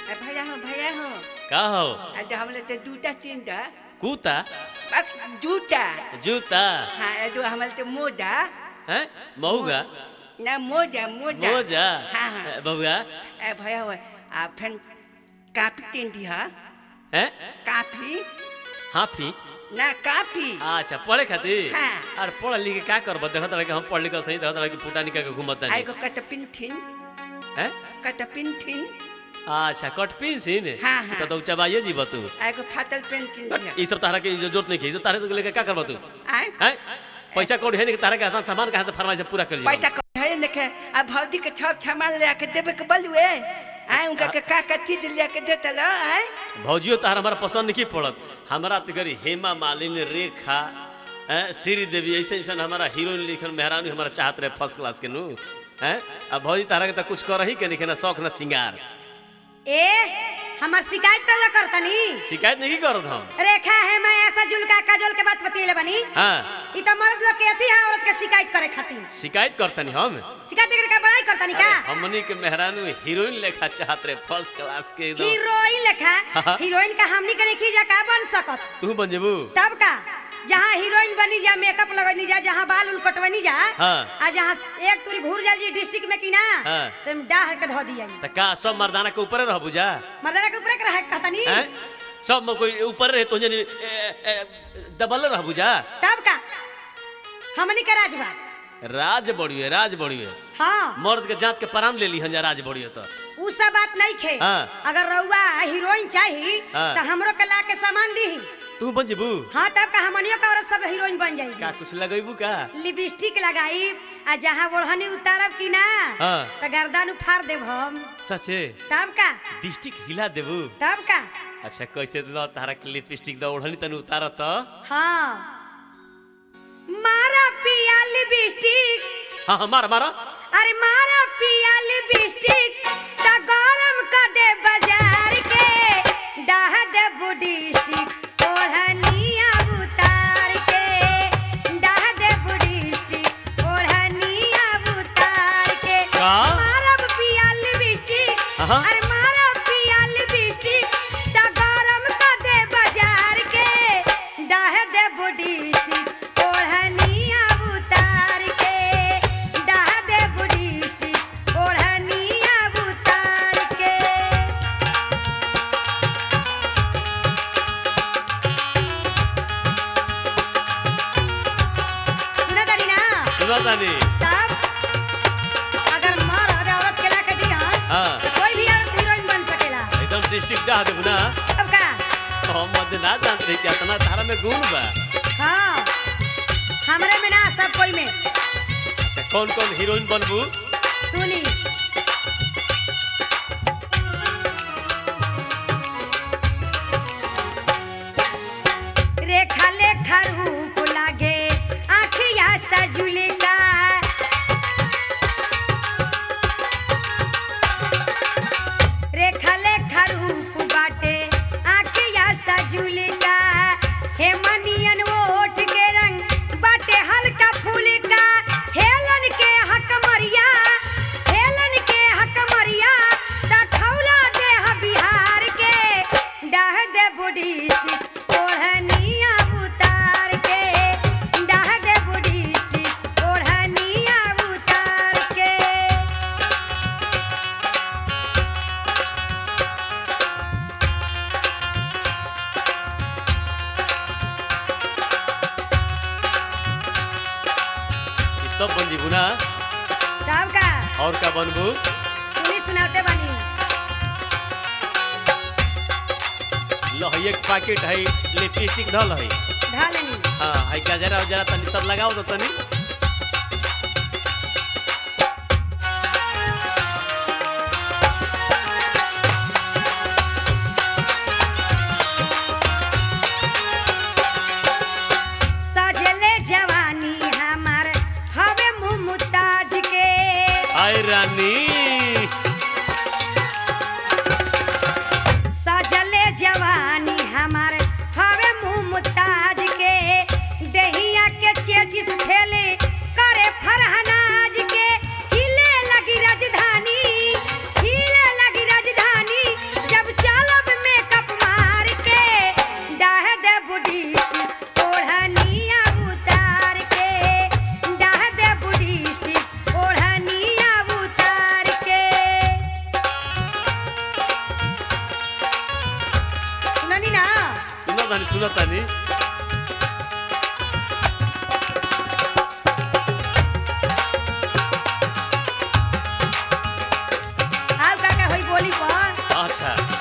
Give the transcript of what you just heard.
आ, भैया हो भैया हो का हो आ, तो हमले तो जूता तीन दा कूता बस जूता जूता हाँ आ, तो हमले तो मोजा हैं मऊगा ना मोजा मोजा मोजा हाँ हाँ बबुआ ए भैया हो आ फिर काफी तीन दी हा हैं काफी हाफी ना काफी अच्छा पढ़े खातिर हाँ। अरे पढ़ लिख के का करब देखत रहे कि हम पढ़ लिख के सही देखत रहे कि फूटा निकल के घूमत आई नहीं को कटपिन हैं कटपिन अच्छा कट पिन सीन हाँ, हाँ। तो तो चबाइए जीव तू आई को फाटल पेन किन दिया ई सब तारा के जरूरत नहीं की ई सब तारे तो लेके का करब तू आय हैं पैसा कौड़ी है नहीं कि तारा के आसान सामान कहाँ से फरमाइश पूरा कर लियो पैसा कहे देखे आ भौजी के छप छमान ले के देबे के बलुए आय उनका के का का चीज ले के देता लो आय भौजियो तार हमारा पसंद नहीं पड़त हमारा तो गरी हेमा मालिनी रेखा हैं श्री देवी ऐसे ऐसा हमारा हीरोइन लिखन मेहरानी हमारा चाहत रहे फर्स्ट क्लास के नु हैं अब भौजी तारा के तो कुछ कर ही के नहीं ना शौक ना सिंगार ए हमार शिकायत कर करतनी शिकायत नहीं करत हम रेखा है मैं ऐसा जुलका काजल के बात बतिएले बनी हाँ ई त मर्द लोग के अथी है औरत के शिकायत करे खातिर शिकायत करतनी हम शिकायत करे का बड़ाई करतनी का हमनी के मेहरानू हीरोइन लेखा चाहत रहे फर्स्ट क्लास के एकदम हीरोइन लेखा हाँ। हीरोइन का हमनी के नहीं जा का बन सकत तू बन जेबू तब का जहाँ हीरोइन बनी जा मेकअप लगनी जा जहाँ बाल उल कटवनी जा हाँ। आ जहाँ एक तुरी घूर जा जी डिस्ट्रिक्ट में की ना हाँ। तुम डाह के धो दिया त का सब मर्दाना के ऊपर रह बुझा मर्दाना के ऊपर के रहे कहतनी हैं सब में कोई ऊपर रहे तो जनी दबल रह बुझा तब का हमनी के राजबा राज बढ़िए राज बढ़िए हाँ मर्द के जात के प्राण ले ली हन राज बढ़िए तो उ सब बात नहीं खे हाँ। अगर रउआ हीरोइन चाहिए हाँ। तो हमरो के ला के सामान दी तू बन जेबू हाँ तब का हमनियो का औरत सब हीरोइन बन का जाई कुछ लगेबू का लिपस्टिक लगाई आ जहाँ ओढ़नी उतारब की ना हाँ। तो गर्दन उफाड़ देब हम सचे तब का डिस्ट्रिक्ट हिला देबू तब का अच्छा कैसे ल तारा के लिपस्टिक द ओढ़नी तनु उतार त हाँ मारा पिया लिपस्टिक हां हमारा मारा अरे मारा पिया लिपस्टिक ता गरम का दे बाजार के डाह दे बुडी स्टिक ओढ़निया उतार के डाह दे बुडी स्टिक ओढ़निया उतार के का? मारा पिया लिपस्टिक अहाँ। अरे मारा पिया लिपस्टिक ता गरम का दे बाजार के डाह दे बुडी स्टिक ओढ़निया उतार के डाह दे बुडी स्टिक ओढ़निया उतार के सुना तारी ना सुना तानी तब अगर मर्द औरत के ला के दिया हाँ। तो कोई भी औरत हीरोइन बन सकेला एकदम डिस्ट्रिक्ट डाह देबू ना तब का हम मत ना जानत रही कि इतना तारा में गुण बा हाँ हमरे में ना सब कोई में अच्छा कौन कौन हीरोइन बनबू सुनी रेखा लेखा रूप लागे आखिया सजुले का रेखा लेखा रूप बाटे आखिया सजुले का हे मनियन ओठ के रंग बाटे हल्का फूल का हेलन के हक मरिया हेलन के हक मरिया दखौला दे ह बिहार के डाह दे बुढ़ी स्टिक ओढ़निया उतार के डाह दे बुढ़ी स्टिक ओढ़निया उतार के ये सब बन जेबू ना तब का और का बनबू सुनी सुनाते बनी लो है एक पैकेट है लिपस्टिक धल है ढालनी हाँ है गजरा उजरा तनी सब लगाओ तो तनी सजले जवानी हमार हवे मुँह मुताज के आय रानी सजले जवानी हमार हवे मुँह मुताज के दहिया के चेचिस फैले सुनो तनी आओ काका होई बोली पर अच्छा